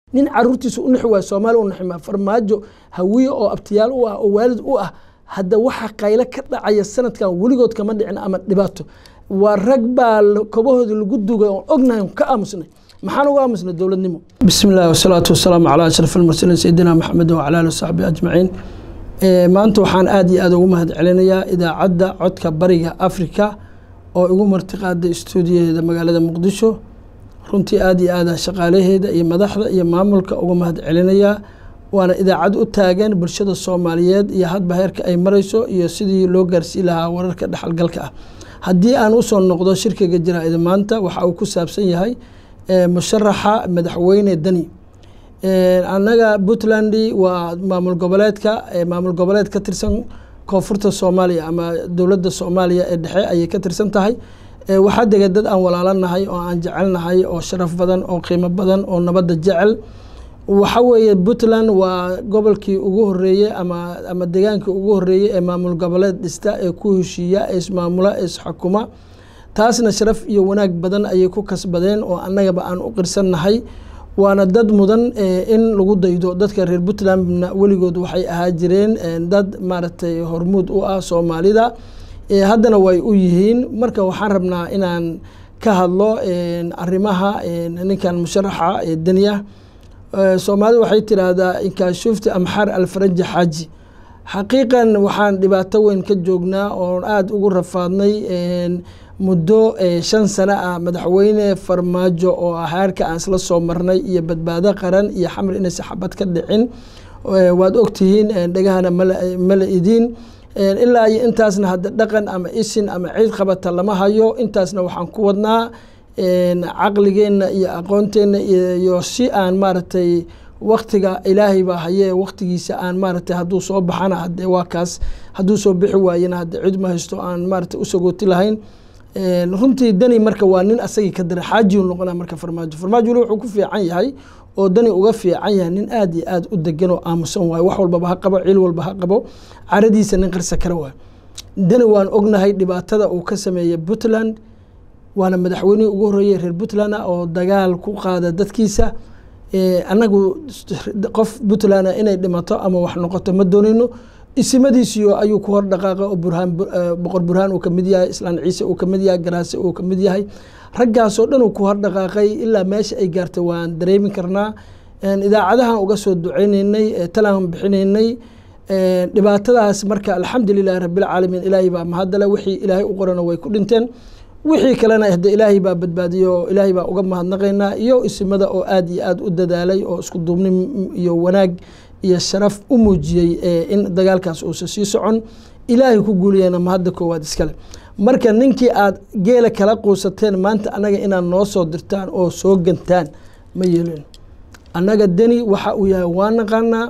nin caruurtiisa u nixi waaya soomaali u nixima farmaajo hawiye oo abtiyaal u ah oo waalid u ah hadda waxa qaylo ka dhacaya sanadkan weligood kama dhicin ama dhibaato waa rag baa kobahooda lagu dugay oon ognahay ka aamusnay maxaan uga aamusnay dowladnimo bismi illahi wasalaatu wasalaamu calaa ashraf almursaliin sayidina maxamed wacala ali wasaxbi ajmaciin maanta waxaan aada iyo aada ugu mahad celinayaa idaacadda codka bariga africa oo igu martiqaaday stuudiyaheeda magaalada muqdisho runtii aada iyo aada shaqaalaheeda iyo madaxda iyo maamulka uga mahad celinayaa waana idaacad u taagan bulshada soomaaliyeed iyo hadba heerka ay marayso iyo sidii loo gaarsii lahaa wararka dhexalgalka ah haddii aan usoo noqdo shirkiga jaraa'ida maanta waxa uu ku saabsan yahay musharaxa madaxweyne deni annaga puntland waa maamul goboleedka maamul goboleed ka tirsan koonfurta soomaaliya ama dowladda soomaaliya ee dhexe ayay ka tirsan tahay waxaa dega dad aan walaalanahay oo aan jecelnahay oo sharaf badan oo qiimo badan oo nabadda jecel waxa weeye puntland waa gobolkii ugu horeeyey ama ama degaankii ugu horeeyey ee maamul goboleed dhista ee ku heshiiya ee ismaamula ee isxukuma taasna sharaf iyo wanaag badan ayay ku kasbadeen oo annagaba aan u qirsannahay waana dad mudan in lagu daydo dadka reer puntlandna weligood waxay ahaa jireen dad maaragtay hormuud u ah soomaalida haddana way u yihiin marka waxaan rabnaa inaan ka hadlo arrimaha ninkan musharaxa deniya soomaalida waxay tiraahdaa inkaashuufta amxaar alfaranji xaaji xaqiiqan waxaan dhibaato weyn ka joognaa oon aada ugu rafaadnay muddo shan sano ah madaxweyne farmaajo oo ah heerka aan isla soo marnay iyo badbaado qaran iyo xamar inaysa xabad ka dhicin waad ogtihiin dhegahana mala idiin ilaa iyo intaasna hadda dhaqan ama isin ama ciid qabata lama hayo intaasna waxaan ku wadnaa caqligeenna iyo aqoonteenna iyo si aan maaragtay waktiga ilaahay baa hayee waktigiisa aan maaragtay hadduu soo baxana hadee waa kaas hadduu soo bixi waayena hadde cid ma haysto aan maaragtay usagooti lahayn runtii dani marka waa nin asagii ka dara xaajiu noqona marka farmaajo farmaajo weli wuxuu ku fiican yahay oo dani uga fiican yahay nin aada iyo aada u degan oo aamusan waayo wax walbaba ha qabo ciil walba ha qabo caradiisa nin qarsa kara waayo dani waan ognahay dhibaatada uu ka sameeyey puntland waana madaxweynihii ugu horreeyey reer puntland ah oo dagaal ku qaada dadkiisa annagu qof puntland inay dhimato ama wax noqoto ma doonayno isimadiisiyo ayuu ku hor dhaqaaqay oo burhaan boqor burhaan uu kamid yahay islaan ciise uu kamid yahay garaase uu kamid yahay raggaasoo dhan uu ku hor dhaqaaqay ilaa meesha ay gaartay waan dareemi karnaa idaacadahan uga soo duceyneynay talaan bixinaynay dhibaatadaas marka alxamdulilahi rabbilcaalamiin ilaahay baa mahadale wixii ilaahay u qorana way ku dhinteen wixii kalena hade ilaahay baa badbaadiyo ilaahay baa uga mahadnaqaynaa iyo isimada oo aada iyo aada u dadaalay oo isku duubni iyo wanaag iyo sharaf u muujiyey in dagaalkaas uusan sii socon ilaahay ku guuliyana mahadda koowaad iskale marka ninkii aad geela kala quusateen maanta annaga inaad noo soo dirtaan oo soo gantaan ma yeelin annaga deni waxa uu yahay waa naqaanaa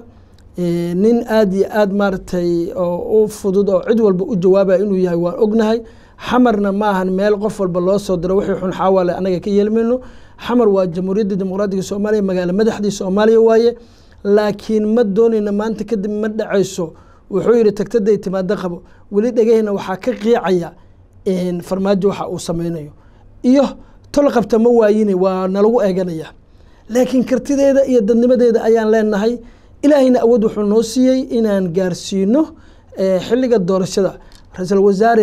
nin aada iyo aada maaragtay oo u fudud oo cid walba u jawaabaya inuu yahay waan ognahay xamarna ma ahan meel qof walba loo soo diro wixii xun xaawaale annaga ka yeelmayno xamar waa jamhuuriyadda dimuqraadiga soomaaliya magaalo madaxdii soomaaliya waaye laakiin ma doonayna maanta kadib ma dhacayso wuxuu yihi tagtaday timaado qabo weli dhegaheyna waxaa ka qiicaya farmaajo waxa uu sameynayo iyo tol qabta ma waayine waa nalagu eeganaya laakiin kartideeda iyo dadnimadeeda ayaan leenahay ilaahayna awood wuxuu noo siiyey inaan gaarsiino xilliga doorashada ra-iisul wasaare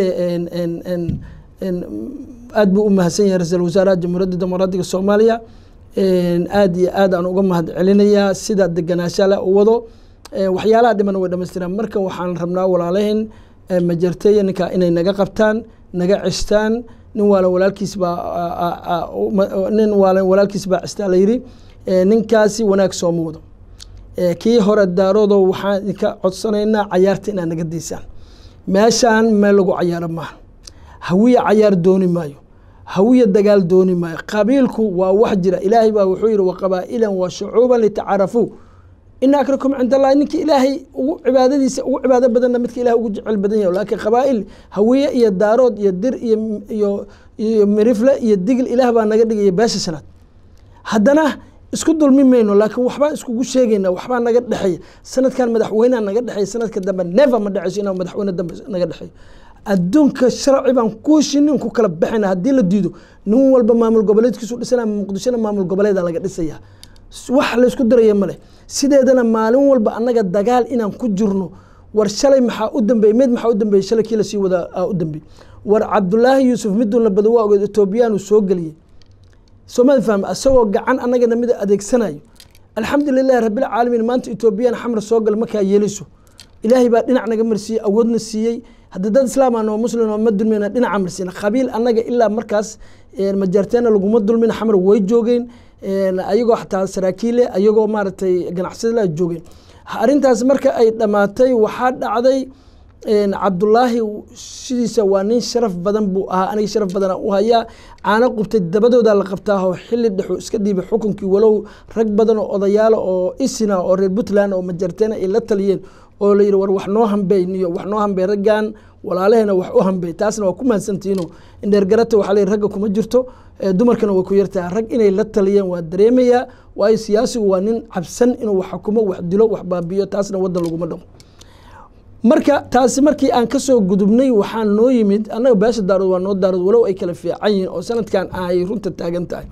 aada buu u mahadsan yahay ra-iisul wasaaraha jamhuuriyadda dimuqraadiga soomaaliya aada iyo aad aan uga mahad celinayaa sida deganaashala u wado waxyaalaha dhimana way dhamaystiraan marka waxaan rabnaa walaalahin majarteeya ninkaa inay naga qabtaan naga cestaan nin waalan walaalkiis baa nin waalan walaalkiis baa cestaa la yidhi ninkaasi wanaag sooma wado kii hore daaroodo waxaan idinka codsanaynaa cayaarta inaad naga daysaan meeshaan meel lagu cayaaro maaha hawiya cayaar dooni maayo hawiya dagaal dooni maayo qabiilku waa wax jira ilaahay baa wuxuu yihi waqabaa'ilan wa shucuuban litacaarafuu ina akrakum cinda allahi ninkii ilaahay ugu cibaadadiisa ugu cibaado badanna midka ilahay ugu jecel badan yahay laakiin qabaa'il hawiye iyo daarood iyo dir iyo iyo iyo mirifle iyo digil ilaah baa naga dhigaya beesha shanaad haddana isku dulmi mayno laakiin waxbaan iskugu sheegayna waxbaa naga dhexeeya sanadkan madaxweyneha naga dhexeeya sanadka dambe never ma dhexeyso inaa madaxweyne dambe naga dhexeeyo adduunka sharci baan ku heshinin ku kala baxayna haddii la diido nin walba maamul goboleedkiisu dhisana muqdishona maamul goboleeda laga dhisaya wax laysku daraya ma leh sideedana maalin walba annaga dagaal inaan ku jirno war shalay maxaa u dambeeyey mid maxaa u dambeeyey shalay kii lasii wadaa aa u dambeeyey war cabdulaahi yuusuf miduu la bada waa ogeed etoobiyaanu soo geliyey soomali fahma isagoo gacan annagana mid adeegsanayo alxamdulilahi rabbilcaalamiin maanta etoobiyaan xamar soo gal markaa yeeliso ilaahay baa dhinac naga marsiiyey awoodna siiyey hadda dad islaam aan oo muslim oo ma dulmina dhinaca marsiina qabiil annaga ilaa markaas majaarteena laguma dulmin xamar way joogeen ayagoo xataa saraakiile ayagoo maaragtay ganacsada joogeen arrintaas marka ay dhammaatay waxaa dhacday cabdulaahi sidiisa waa nin sharaf badan buu ahaa aniga sharaf badana u hayaa caano qubtay dabadooda la qabtaaho xilli dhexu iska dhiibay xukunkii walow rag badan oo odayaalo oo isina oo reer puntland oo majarteena ay la taliyeen oo la yidhi war wax noo hambeyn iyo wax noo hambey raggan walaalaheena wax u hambey taasna waa ku mahadsantihiino indheergarata waxaa la yidhi ragga kuma jirto dumarkana way ku yartahay rag inay la taliyeen waa dareemayaa waayo siyaasigu waa nin cabsan inuu wax xukumo wax dilo wax baabiyo taasna waddan laguma dhaqo marka taasi markii aan kasoo gudubnay waxaa noo yimid annaga beesha daarood waa noo daarood walow ay kala fiican yihiin oo sanadkan ay runta taagan tahay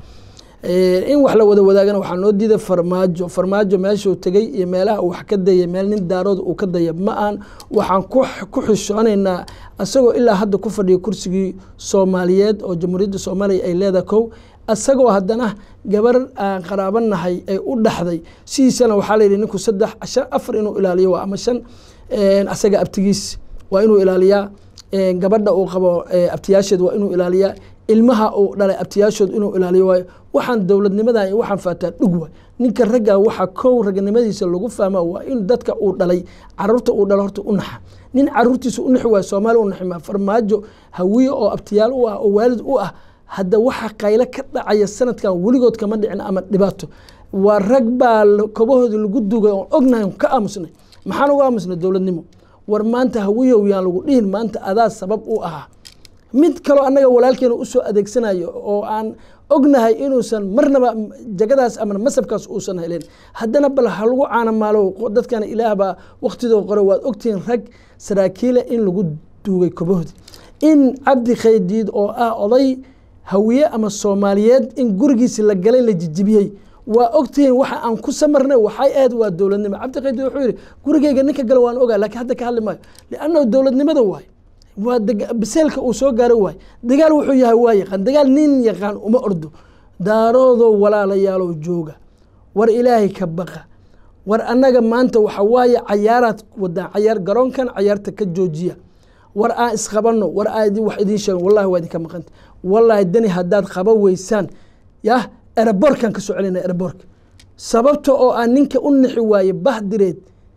in wax la wada wadaagana waxaa noo diiday farmaajo farmaajo meeshuu tegey iyo meelaha uu wax ka dayay meel nin daarood uu ka daya ma aan waxaan ku xishoonaynaa isagoo ilaa hadda ku fadhiya kursigii soomaaliyeed oo jamhuuriyadda soomaaliya ay leedahay kow isagoo haddana gabar aan qaraabanahay ay u dhaxday sidiisana waxaa la yidhi ninku saddex shan afar inuu ilaaliyo waa ama shan asaga abtigiis waa inuu ilaaliyaa gabadha uu qabo abtiyaasheed waa inuu ilaaliyaa ilmaha uu dhalay abtiyaashood inuu ilaaliyo waayo waxaan dowladnimadan iyo waxaan faataa dhug waay ninka ragga waxaa kow raganimadiisa lagu fahma waa in dadka uu dhalay caruurta uu dhalo horta u naxa nin caruurtiisa u naxi waayo soomaali u naxi maa farmaajo hawiye oo abtiyaal u ah oo waalid u ah hadda waxa qaylo ka dhacaya sanadkan weligood kama dhicin ama dhibaato waa rag baa kobahoodii lagu dugay oon ognahay ka aamusnay maxaan uga aamusnay dowladnimo war maanta hawiyow yaan lagu dhihin maanta adaa sabab u ahaa mid kaloo annaga walaalkeena usoo adeegsanayo oo aan ognahay inuusan marnaba jagadaas ama masabkaas uusan helen haddana bal ha lagu caanamaalo dadkana ilaah baa waktidoo qore waad ogtihiin rag saraakiila in lagu duugay kobahoodii in cabdi khaydiid oo ah oday hawiye ama soomaaliyeed in gurigiisi la galay la jijibiyey waa ogtihiin waxa aan ku samarnay waxay ahayd waa dowladnimo cabdiqaydi wuxuu yidhi gurigeyga ninka gala waan ogaa lakiin hadda ka hadli maayo liannahu dowladnimada waay waa biseelka uu soo gaaro waay dagaal wuxuu yahay waa yaqaan dagaal nin yaqaan uma ordo daaroodoo walaalayaalow jooga war ilaahay ka baqa war annaga maanta waxa waaye cayaaraad wadaan cayaar garoonkan cayaarta ka joojiya war aan isqabanno war aan wax idiin sheegan wallahi waa idinka maqanta wallaahi dani haddaad qaba weysaan yah eraboorkan ka soo celina eraboorka sababta oo aan ninka u nixi waaye bah direed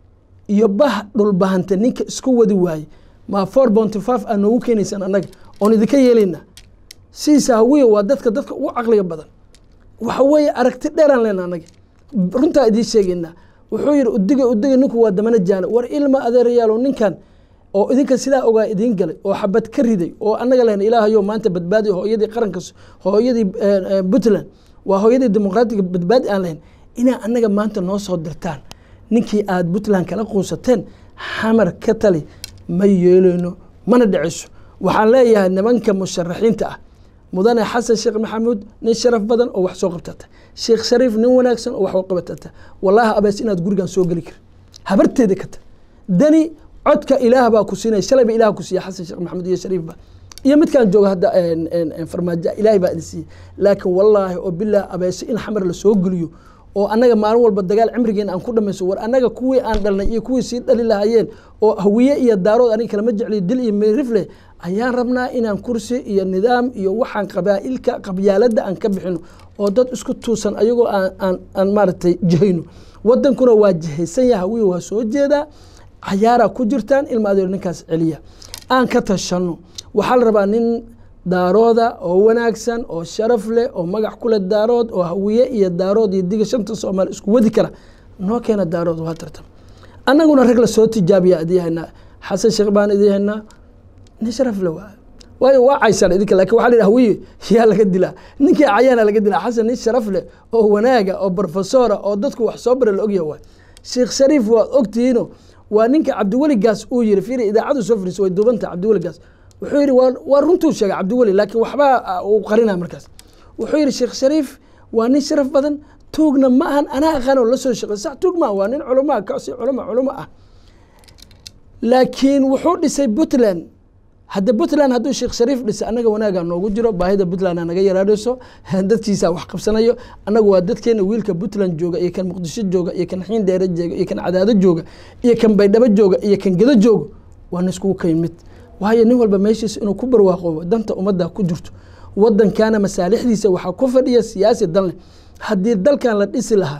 iyo bah dhulbahanta ninka isku wadi waaye maa four bonty five aa noogu keenaysaan annaga oon idinka yeelaynaa sidiisa hawiya waa dadka dadka ugu caqliga badan waxa weeye aragti dheeraan lena annaga runtaa idiin sheegaynaa wuxuu yidhi udiga udiga ninku waa damana jaana war ilma adeerayaalow ninkan oo idinka sidaa ogaa idiin galay oo xabad ka riday oo annaga lehna ilaahayo maanta badbaadi hooyadii qaranka hooyadii puntland waa hooyadii dimuqraatiga badbaadi aan lahayn inaa annaga maanta noo soo dirtaan ninkii aad puntland kala quusateen xamar ka tali ma yeeleyno mana dhiciso waxaan leeyahay nimanka musharaxiinta ah mudane xasan sheekh maxamuud nin sharaf badan oo wax soo qabtata sheekh shariif nin wanaagsan oo wax soo qabatata wallaahi abees inaad gurigan soo geli kari habarteeda kata dani codka ilaah baa ku siinaya shalayba ilaah ku siiya xasan sheekh maxamuud iyo shariifba iyo midkaan jooga hadda farmaajo ilaahay baa idin siiyey laakiin wallaahi oo bilaah abeese in xamar la soo geliyo oo annaga maalin walba dagaal cimrigeena aan ku dhamayso war annaga kuwii aan dhalnay iyo kuwii sii dhali lahayeen oo hawiye iyo daarood aniga kalama jecliyo dil iyo meerifleh ayaan rabnaa inaan kursi iyo nidaam iyo waxaan qabaa'ilka qabyaaladda aan ka bixino oo dad isku tuusan ayagoo aan aan maaragtay jihayno wadankuna waa jihaysan yaha hawiye waa soo jeedaa cayaaraa ku jirtaan ilma adeer ninkaas celiya aan ka tashanno waxaa la rabaa nin daarooda oo wanaagsan oo sharaf leh oo magac ku leh daarood oo hawiye iyo daarood iyo diga shanta soomaali isku wadi kara noo keena daarood waa tartam annaguna rag la soo tijaabiya idiin haynaa xasan sheekh baan idiin haynaa nin sharaf le waa waayo waa caysaan idinka lakin waxa la yidhi hawiye yaa laga dilaa ninkii cayaana laga dilaa xasan nin sharaf leh oo wanaaga oo brofesora oo dadku wax soo bara la ogyaha waay sheekh shariif waad ogtihiino waa ninka cabdiweligaas uu yiri fiiri idaacadu soo fariisa way duubanta cabdiweligaas wuxuu yidhi waa runtuu sheegay cabdiweli laakiin waxbaa uu qarina markaas wuxuu yidhi sheekh shariif waa nin sharaf badan tuugna ma ahan anaa aqaan oo la soo shaqey sax tuug ma waa nin culamaa kasi culama culamo ah laakiin wuxuu dhisay puntland hadda puntland hadduu sheekh shariif dhisay annaga wanaagaa noogu jiro baahida puntland naga yaraadhayso dadkiisa wax qabsanayo annagu waa dadkeena wiilka puntland jooga iyo kan muqdisho jooga iyo kan xiin dheere jooga iyo kan cadaado jooga iyo kan baydhabo jooga iyo kan gedo jooga waana iskugu kaymid waayo nin walba meeshiisa inuu ku barwaaqoobo danta ummadda ku jirto wadankana masaalixdiisa waxaa ku fadhiya siyaasi dan leh haddii dalkan la dhisi lahaa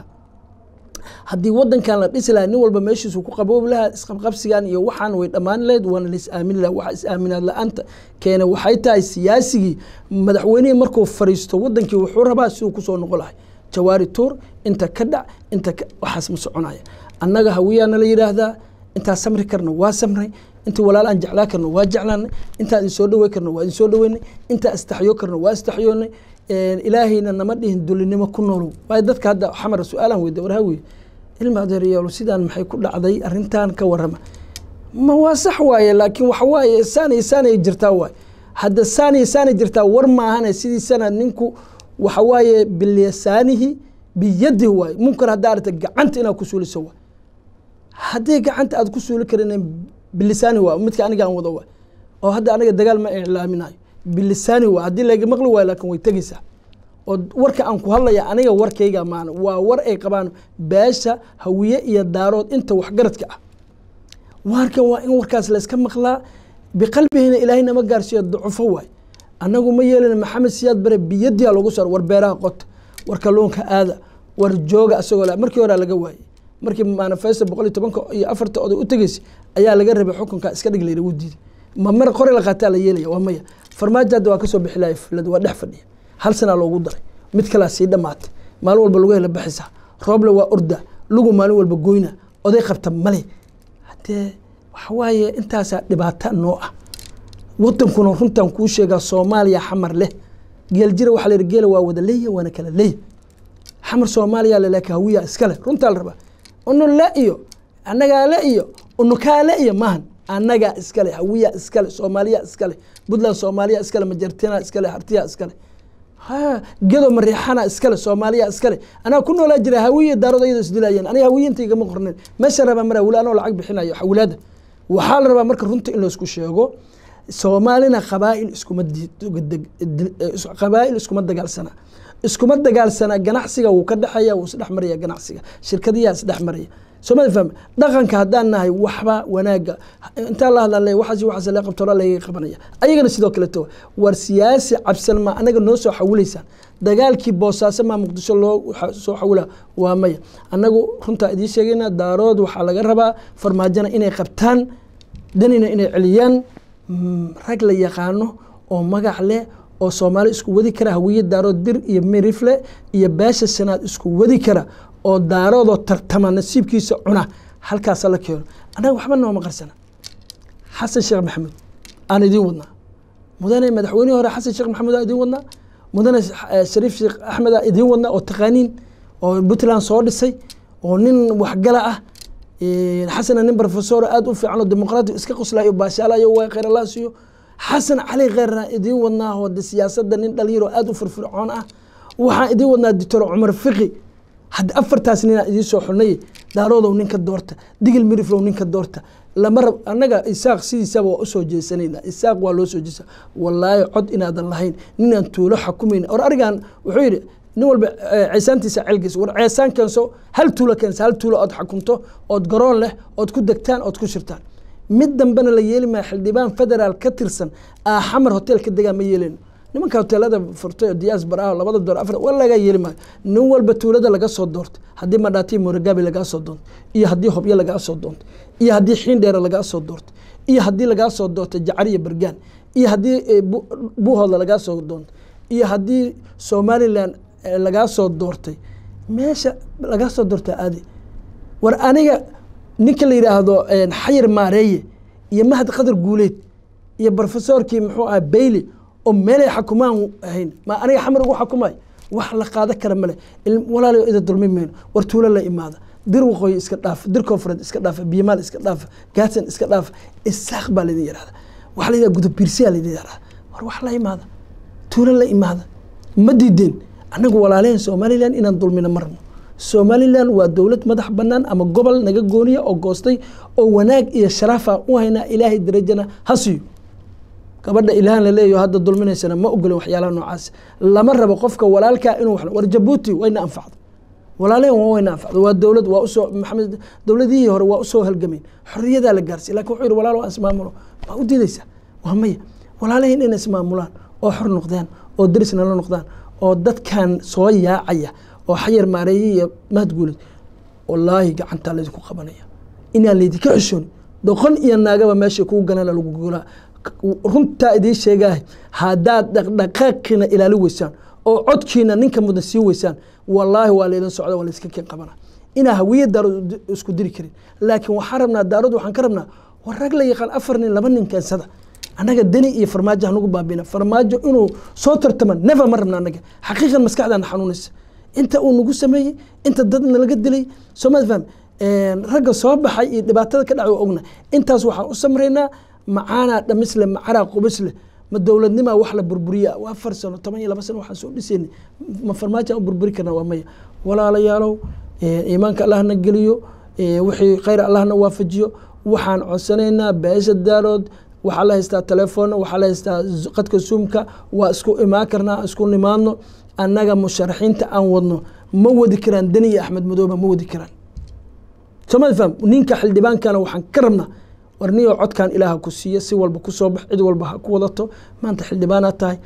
haddii wadankan la dhisi lahaa nin walba meeshiisu ku qaboobi lahaa isqabqabsigan iyo waxaan way dhammaan lahayd waana la is-aamini laha waxa is-aaminaad la-aanta keena waxay tahay siyaasigii madaxweynihii markuu fariisto wadankii wuxuu rabaa siduu kusoo noqon lahay jawaari tuur inta ka dhac inta waxaas ma soconaya annaga hawiyaana la yidhaahdaa intaa samri karna waa samray intii walaal aan jeclaa karno waa jeclaanay intaa idin soo dhawey karno waa idin soo dhaweynay intaa istaxyo karno waa istaxyoonay ilaahayna nama dhihin dulinimo ku noolow waayo dadka hadda xamar su-aalaan weyda warha weye ilma adeeryaalo sidaan maxay ku dhacday arrintan ka warrama ma waa sax waaye laakiin waxa waaye saanay saanay jirtaa waaye hadda saanay saanay jirtaa war maahane sidiisana ninku waxa waaye bilisaanihi biyadihi waaye munkar haddaa aragta gacanta inaad ku suuliso waay haddii gacanta aad ku suuli karin bilisaani waa midka aniga aan wado waay oo hadda aniga dagaal ma iclaaminayo bilisaani waa haddii laga maqli waayo laakiin way tegeysaa oo warka aan ku hadlaya aniga warkayga maana waa war ay qabaan beesha hawiye iyo daarood inta waxgaradka ah warkan waa in warkaas layska maqlaa biqalbihina ilaahay nama gaarsiiyo ducufo waay annagu ma yeelina maxamed siyaad bare biyadiha lagu saro war beeraha qota war kalluunka aada war jooga asagoo la markii horaa laga waayey markii manifesto boqol iyo tobanka iyo afarta oday u tegeysay ayaa laga rabay xukunka iska dhig layra wuu diiday ma mar qore la qaataa la yeelaya waa maya farmaajo hadda waa kasoo bixi lahay fulad waa dhex fadhiya hal sanaa loogu daray mid kalaa sii dhammaatay maalin walba lagu hela baxisa rooble waa orda lugu maalin walba goyna oday qabta male haddee waxa waaye intaasaa dhibaata noo ah wadankuna runtan kuu sheegaa soomaaliya xamar leh geeljira waxaa la yidhi geela waa wada leeya waana kala leeya xamar soomaaliya le laakiin hawiya iskale runtaa la rabaa unu le iyo annagaa le iyo unukaa le iyo maahan annagaa iskale hawiya iskale soomaaliya iskale puntland soomaaliya iskale majartina iskale hartiya iskale gedo mariixana iskale soomaaliya iskale anaa ku noolaa jira hawiya daarood ayadoo isdilayeen aniga hawiyinta igama qornen meesha rabaa maraa weli anoo lacag bixinayo xawilaada waxaa la rabaa marka runta in laysku sheego soomaalina qabaa'il iskuma qabaa'il iskuma dagaalsana iskuma dagaalsana ganacsiga wuu ka dhexeeya wuu isdhex maraya ganacsiga shirkadiyaa isdhex maraya soomali fahme dhaqanka haddaan nahay waxba wanaaga intaa la hadla waxaas waxaas la qabto laga qabanaya ayagana sidoo kale to war siyaasi cabsan ma anaga noo soo xawilaysaan dagaalkii boosaaso maa muqdisho loo soo xawila waa maya annagu runtaa idiin sheegayna daarood waxaa laga rabaa farmaajona inay qabtaan danina inay celiyaan rag la yaqaano oo magac leh oo soomaali isku wadi kara hawiye daarood dir iyo mirifle iyo beesha sanaad isku wadi kara oo daaroodoo tartama nasiibkiisa cuna halkaasa la keeno annaga waxba nooma qarsana xasan sheekh maxamuud aan idiin wadnaa mudane madaxweynihii hore xasan sheekh maxamuud aan idiin wadnaa mudane shariif sheekh axmed aan idiin wadnaa oo taqaaniin oo puntland soo dhisay oo nin waxgala ah xasana nin profesor aada u fiican oo dimuqraati iska qoslayo baashaalayo waa khayr allah siiyo xasan cali kheyrna idiin wadnaa oo de siyaasadda nin dhalinyaro aada u firfircoon ah waxaan idiin wadnaa doctor cumar fiqi hadda afartaas ninaa idiin soo xulnay daaroodow ninka doorta digil miriflow ninka doorta lama rab annaga isaaq sidiisaba waa usoo jeesanayna isaaq waa loo soo jeesa wallaahi cod inaadan lahayn ninaan tuulo xakumayna or arigan wuxuu yidhi nin walba ceesaantiisa celgiisa war ceesaan keenso hal tuulo keensa hal tuulo ood xakunto ood garoon leh ood ku degtaan ood ku shirtaan mid dambena la yeeli maya xildhibaan federaal ka tirsan aa xamar hotel ka degaa ma yeeleyno nimanka hoteelada furtay oo diyaas baraha labada door afar waa laga yeeli maayo nin walba tuulada laga soo doorto haddii madhaati moragabi lagaa soo doonto iyo haddii hobyo lagaa soo doonto iyo haddii xiin dheere lagaa soo doorto iyo haddii lagaa soo doorto jacariya bergaan iyo haddii buuhoodla lagaa soo doonto iyo haddii somalilan lagaa soo doortay meesha lagaa soo doorta aadi war aniga ninka la yidhaahdo xayir maareeye iyo mahad qadar guuleed iyo brofesorkii muxuu aha bailey oo meelay xakumaan ahayn ma aniga xamar ugu xakumay wax la qaada kara male walaalayo ida dulmi mayno war tuulo la imaada dir waqooyi iska dhaafa dir koonfureed iska dhaafa biyamaal iska dhaafa gaadsan iska dhaafa isaaq baa laydin yidhahda waxaa la yidhahda gudubbiirsiyaa laydin yidhahda war wax la imaada tuulo la imaada ma diideen annagu walaalehen somalilan inaan dulmina marno somalilan waa dowlad madax bannaan ama gobol naga gooniya oo goostay oo wanaag iyo sharaafa u haynaa ilaahay darajana ha siiyo gabadha ilaahan la leeyaho hadda dulminaysana ma ogolin waxyaalaha noocaas lama rabo qofka walaalkaa inuu wax war jabuuti wayna anfacdo walaalehen waa wayna anfacdo waa dowlad waa usoo maxamed dowladihii hore waa usoo halgameen xorriyadaa la gaarsiy lakin wuxuu yihi walaal waa ismaamulo ma u diidaysaa waa maya walaalehen inay ismaamulaan oo xor noqdaan oo derisna la noqdaan oo dadkan soo yaacaya oo xayar maareeye iyo mahadguulid wallaahi gacantaa laydinku qabanaya inaan laydinka xishooni doqon iyo naagaba meesha kugu ganana lagu golaa runtaa idiin sheegaah haddaad dhaqdhaqaaqiina ilaali weysaan oo codkiina ninka mudan sii weysaan wallaahi waa laydin socda waa layska keen qabana inaa hawiye daarood isku diri karin laakiin waxaan rabnaa daarood waxaan ka rabnaa war rag la yaqaan afar nin laba nin keensada annaga deni iyo farmaajo hanugu baabina farmaajo inuu soo tartama never ma rabna annaga xaqiiqan maskaxdaana xanuunaysa inta uu nagu sameeyey inta dadna laga dilay soomad faham ragga soo baxay iyo dhibaatada ka dhacay waa ogna intaas waxaan u samraynaa macaanaa dhamisle macaraa qubisle ma dowladnimaa wax la burburiya waa afar sano toban iyo laba sano waxaan soo dhisayna ma farmaajo aan u burburi karna waa maya walaalayaalow iimaanka allahna geliyo wixii khayr allahna waafajiyo waxaan codsanaynaa beesha daarood waxaa la haystaa telefoon waxaa la haystaa qadka zoomka waa isku imaan karnaa isku nimaadno annaga musharaxiinta aan wadno ma wadi karaan deni iyo axmed madooba ma wadi karaan soomad faham ninka xildhibaankana waxaan ka rabnaa war niyoo codkan ilaaha ku siiya si walba kusoo bax cid walba ha ku wadato maanta xildhibaanaad tahay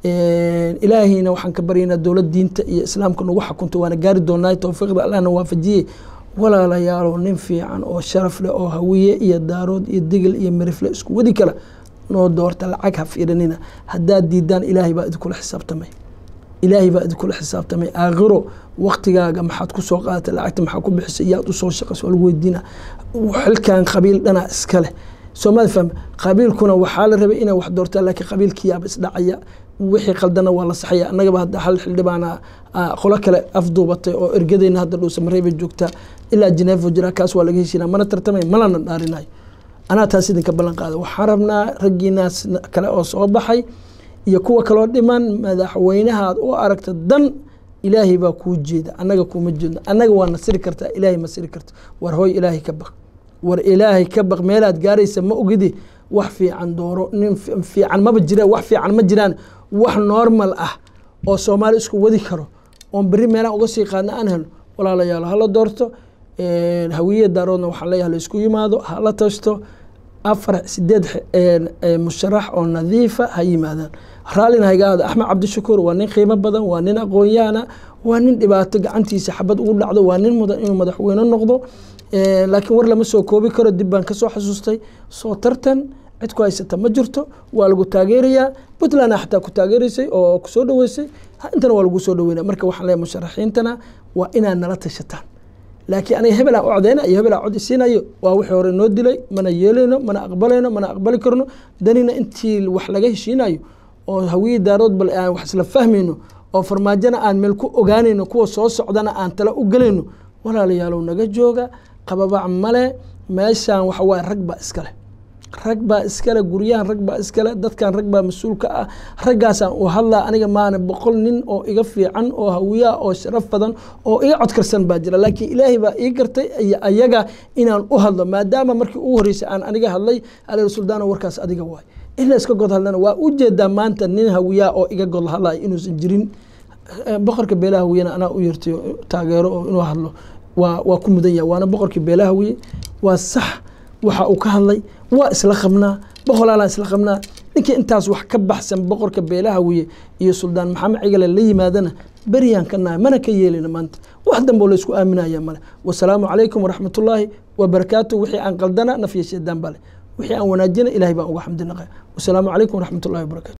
ilaahayna waxaan ka baryaynaa dowlad diinta iyo islaamka nagu xakunto waana gaari doonaa towfiiqda allahna waafajiyey walaalayaalow nin fiican oo sharaf leh oo hawiye iyo daarood iyo digil iyo mirifle isku wadi kala noo doorta lacag ha fiirinina haddaad diidaan ilaahay baa idinkula xisaabtamay ilaahay baa idinkula xisaabtamay aakhiro waktigaaga maxaad ku soo qaadatay lacagta maxaa ku bixisay iyaad usoo shaqayso waa lagu weydiina xilkan qabiil dhanaa iska leh soomali faham qabiilkuna waxaa la rabay inay wax doortaan laakiin qabiilkiyaaba isdhacaya wixii qaldana waa la saxaya annagaba hadda hal xildhibaana qolo kale afduubatay oo ergadeyna hadda dhuusamaray bay joogtaa ilaa jineefo jira kaas waa laga heshiinaa mana tartamay malana dhaarinayo anaa taas idinka ballan qaada waxaan rabnaa raggiinaas kale oo soo baxay iyo kuwa kaloo dhiman madaxweynahaad u aragta dan ilaahay baa kuu jeeda annaga kuuma jeedno annaga waa nasiri kartaa ilaahay ma siri karta war hooy ilaahay ka baq war ilaahay ka baq meelaad gaaraysa ma ogidi wax fiican dooro nin fiican maba jira wax fiican ma jiraan wax normal ah oo soomaali isku wadi karo oon berri meelaan uga sii qaadna aan helno walaalayaalo hala doorto hawiye daaroodna waxaan leeyahay la isku yimaado hala tashto afar sideed musharax oo nadiifa ha yimaadaan raallina haygaada axmed cabdishakuur waa nin qiimo badan waa nin aqoon-yahana waa nin dhibaato gacantiisa xabad ugu dhacdo waa nin mudan inuu madaxweyne noqdo laakiin war lama soo koobi karo dib baan kasoo xasuustay soo tartan cid ku haysata ma jirto waa lagu taageerayaa puntland xataa ku taageeraysay oo kusoo dhaweysay intana waa lagu soo dhaweynaya marka waxaan leeyahay musharaxiintana waa inaad nala tashataan laakiin aniga hebel aan u codeyna iyo hebel aan cod isiinayo waa wixii hore noo dilay mana yeelayno mana aqbalayno mana aqbali karno danina intii wax laga heshiinayo oo hawiye daarood bal aan wax isla fahmayno oo farmaajona aan meel ku ogaanayno kuwa soo socdana aan tala u gelayno walaalayaalow naga jooga qababac male meeshaan waxa waaye rag baa iskale rag baa iskale guryahan rag baa iskale dadkan rag baa mas-uul ka ah raggaasaan u hadlaa aniga maana boqol nin oo iga fiican oo hawiyaa oo sharaf badan oo iga codkarsan baa jira laakiin ilaahay baa ii gartay iyo ayaga inaan u hadlo maadaama markii ugu horreysay aan aniga hadlay ale suldaano warkaas adiga waay in la iska god hadlana waa u jeedaa maanta nin hawiyaa oo iga god hadlaya inuusan jirin boqorka beelaha hawiyana anaa u yeertay taageero oo inuu hadlo waa waa ku mudan yahay waana boqorkii beelaha hawiye waa sax waxa uu ka hadlay waa isla qabnaa boqolaalaan isla qabnaa ninkii intaas wax ka baxsan boqorka beelaha wiye iyo suldaan maxamed cigale la yimaadana beryaan ka nahay mana ka yeelina maanta wax dambe oo laysku aaminaya male wasalaamu calaykum waraxmatullaahi wabarakaatu wixii aan qaldana nafya sheedaan bale wixii aan wanaajina ilahay baan uga xamdinaqa wasalaamu calaykum waraxmatullahi wabarakatu